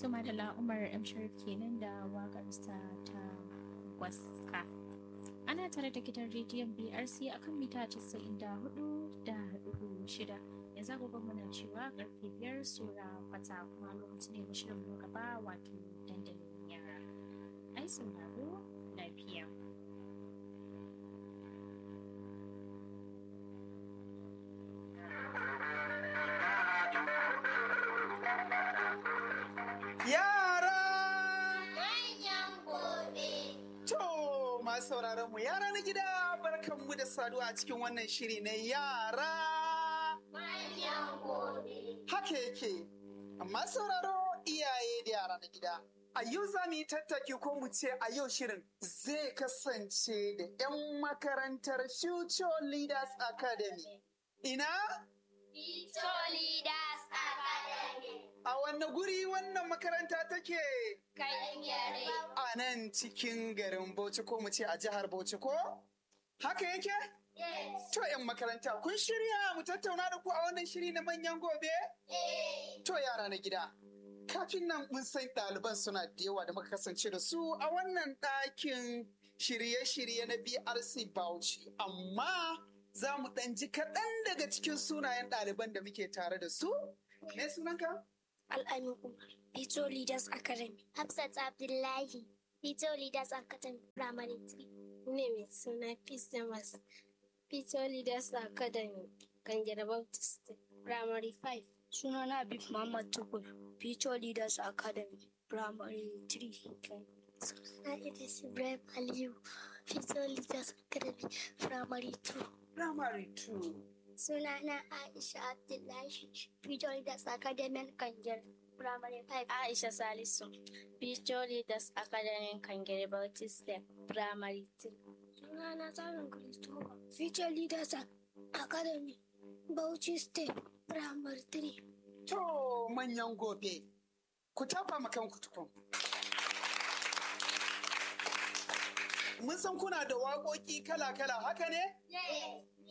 Tuma da Umar M. Sharif kenan da waƙarsa ta waska. Ana tare da gidan rediyon BRC akan mita 94 da shida. Yanzu agogon muna cewa karfe biyar sura kwata kuma lokaci ne na shirin mu gaba wato dandalin yara. Ai sauraro lafiya. Yara! Manyan gobe. To, masu sauraron mu yara na gida barkanmu da saduwa a cikin wannan shiri na yara. Manyan gobe. Haka yake, amma sauraro iyaye da yara na gida. A yau za mu yi tattaki ko mu ce a yau shirin zai kasance da 'yan makarantar Future Leaders Academy. Ina? Future Leaders Academy. A wanne guri wannan makaranta take? Kanyare. A nan cikin garin Bauchi ko mu ce a jihar Bauchi ko? Haka yake? Yes. To 'yan makaranta kun shirya mu tattauna da ku a wannan shiri na manyan gobe? Eh. To yara na gida. Kafin nan mun san ɗaliban suna da yawa da muka kasance da su a wannan ɗakin shirye-shirye na BRC Bauchi. Amma za mu ɗan ji kaɗan daga cikin sunayen ɗaliban da muke tare da su. Me sunanka? Al'amin Umar, Future Leaders Academy. Hafsat Abdullahi, Future Leaders Academy, Primary 3. Ne mai suna Peace Damas, Future Leaders Academy, Kangere Baptist, Primary 5. Sunana Habib Muhammad Tukur, Future Leaders Academy, Primary 3. Suna Idris Ibrahim Aliyu, Future Leaders Academy, Primary 2. Primary 2. Sunana Aisha Abdullahi, Future Leaders Academy Kanjar, Primary 5. Aisha Salisu, Future Leaders Academy Kangere Baptist Primary 3. Sunana Tsarin Kristofa, Future Leaders Academy, Bauchi State, Primary 3. To manyan gobe. Ku tafa ma kanku tukun. Mun san kuna da waƙoƙi kala-kala haka ne? Yes.